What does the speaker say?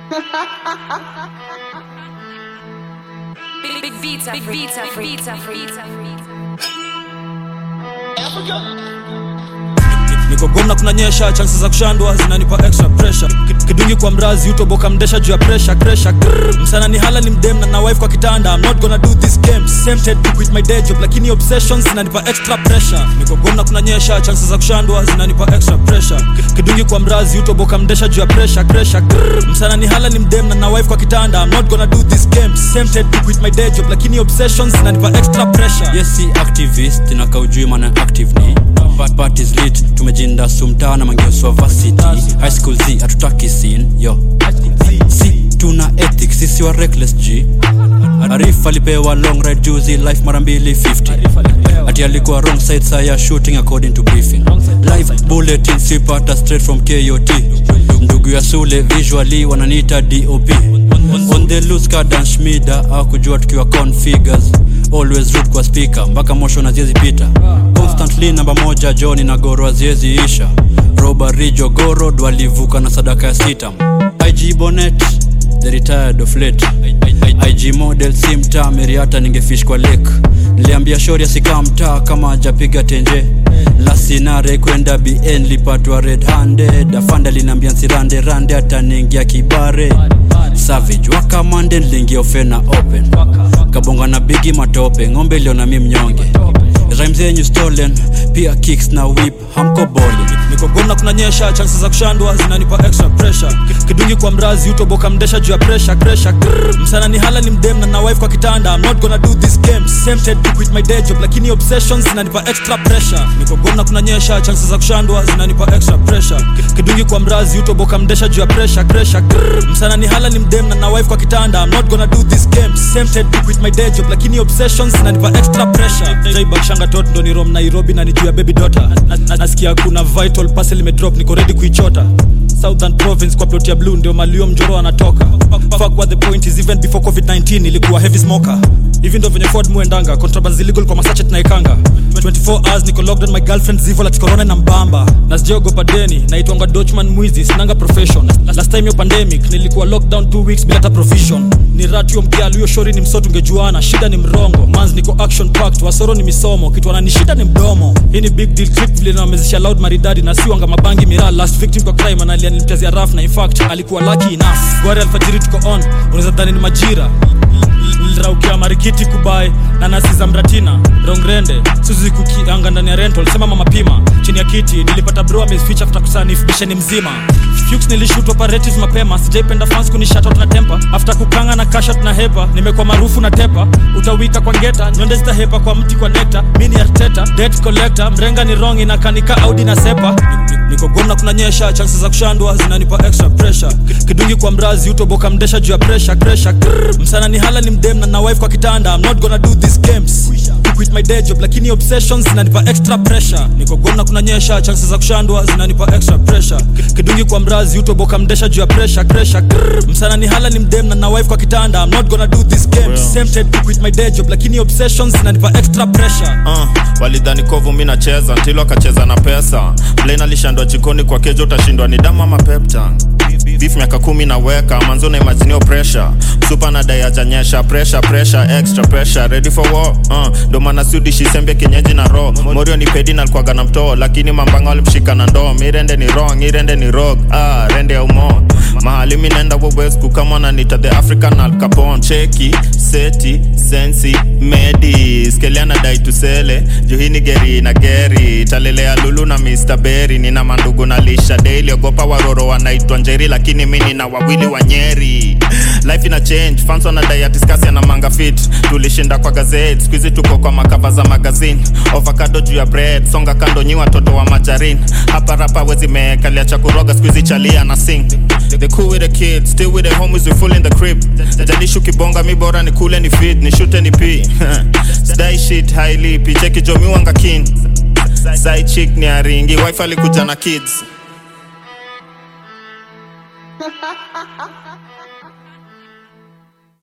Big, big beats are free. Beats are free. Beats are free. niko gomna kunanyesha chances za kushandwa zinanipa extra pressure Ki- kidungi kwa mrazi utoboka mdesha juu ya pressure pressure Grrr. msana ni hala ni mdem na na wife kwa kitanda i'm not gonna do this game tempted to quit my day job lakini obsessions zinanipa extra pressure niko gomna kunanyesha chances za kushandwa zinanipa extra pressure Ki- kidungi kwa mrazi utoboka mdesha juu ya pressure pressure Grrr. msana ni hala ni mdem na na wife kwa kitanda i'm not gonna do this game tempted to quit my day job lakini obsessions zinanipa extra pressure yes si activist na kaujui maana active ni But parties lit tumejinda sumtaa na mangeoswa varsity high school z hatutaki scene yo si tuna ethics sisi wa reckless g arif alipewa long ride juzi life mara mbili 50 ati alikuwa wrong side saa ya shooting according to briefing live bulletin sipata straight from kot ndugu ya sule visually wananiita dop on the loose kadan shmida akujua tukiwa configures always root kwa speaker mpaka mosho na ziezi pita constantly namba moja joni na goro aziezi isha robari jogorod walivuka na sadaka ya sitam ig bonet the retired of late ig model si mtaa meriata ningefish kwa lake niliambia shori asikaa mtaa kama ajapiga tenje lasinare kwenda bn lipatwa red handed afanda linaambia nsirande rande ataniingia kibare savage wakamande niliingia ofena open kabonga na bigi matope ng'ombe iliona mi mnyonge rhymes zenyu stolen pia kicks na whip hamko boli niko gomna kunanyesha chances za kushandwa zinanipa extra pressure Ki- kidungi kwa mrazi utoboka mdesha juu ya pressure pressure Grrr. msana ni hala ni mdem na na wife kwa kitanda i'm not gonna do this game tempted to quit my day job lakini obsessions zinanipa extra pressure niko gomna kunanyesha chances za kushandwa zinanipa extra pressure Ki- kidungi kwa mrazi utoboka mdesha juu ya pressure pressure Grrr. msana ni hala ni mdem na na wife kwa kitanda i'm not gonna do this game tempted to quit my day job lakini obsessions zinanipa extra pressure jaibakshanga tot ndo ni rom nairobi na ni juu ya baby daughter Na- na- nasikia kuna vital parcel imedrop niko ready kuichota southern province kwa plot ya blue ndio malio mjoro anatoka fuck what the point is even before covid-19 ilikuwa heavy smoker hivi ndo venye ford muendanga contrabands illegal kwa masachet naikanga 24 hours niko locked on my girlfriend zivo like corona na mbamba na sijaogopa deni naitwanga dochman mwizi sinanga profession last time yo pandemic nilikuwa lockdown 2 weeks bila hata provision ni ratio mkialu hiyo shori ni msoto ungejuana shida ni mrongo mans niko action packed wasoro ni misomo kitu wanani shida ni mdomo hii ni big deal clip vile nawamezesha loud maridadi na siwanga mabangi miraa last victim kwa crime analia nilimtazia raf na in fact alikuwa lucky enough gwari alfajiri tuko on unaweza dhani ni majira liraukia marikiti kubai na nasi za mratina rongrende suzi kukianga ndani ya rental sema mama pima chini ya kiti nilipata bro ameficha after kusanif bisheni mzima Fuchs nilishoot operatives mapema sijaipenda fans kunishatot na tempa after kukanga na kashat na hepa nimekuwa maarufu na tepa utawika kwa ngeta nyonde zitahepa kwa mti kwa nekta mini arteta debt collector mrenga ni wrong inakanika audi na sepa Ni- ni- niko gomna kunanyesha chances za kushandwa zinanipa extra pressure Ki- kidungi kwa mrazi utoboka mdesha juu ya pressure pressure Grrr. msana ni hala ni mdem na na wife kwa kitanda i'm not gonna do this games to quit my day job lakini obsessions zinanipa extra pressure niko gomna kunanyesha chances za kushandwa zinanipa extra pressure Ki- kidungi kwa mrazi utoboka mdesha juu ya pressure pressure Grrr. msana ni hala ni mdem na na wife kwa kitanda i'm not gonna do this games tempted to quit my day job lakini obsessions zinanipa extra pressure uh, walidhani kovu mi nacheza ntilo akacheza na pesa blain alishandwa jikoni kwa kejo utashindwa ni damu ama peptan beef miaka kumi naweka manzo na imaginio pressure supa na dai ajanyesha pressure pressure extra pressure ready for war uh, ndo maana siudishisembe kienyeji na ro morio ni pedi na alikuwaga na mtoo lakini mambanga walimshika na ndoo mirende ni wrong irende ni rog ah, rende ya umo mahali mi naenda wowesku kama nanita the african al capone cheki seti sensi medi skeliana dai tusele juhini geri na geri talelea lulu na mr berry nina mandugu na lisha daily ogopa waroro wanaitwa njeri lakini mi nina wawili wa nyeri life ina change fans wanadai atiskasi na manga fit tulishinda kwa gazeti skuizi tuko kwa makava za magazine ovakado juu ya bread songa kando nyi watoto wa majarin hapa rapa wezi mekalia cha kuroga skuizi chalia na sing the cool with the kids still with the homies we full in the crib jalishi ukibonga mi bora ni kule ni fit ni shute ni p sdai shit hailipi cheki jomi wanga kin side chick ni aringi wife alikuja na kids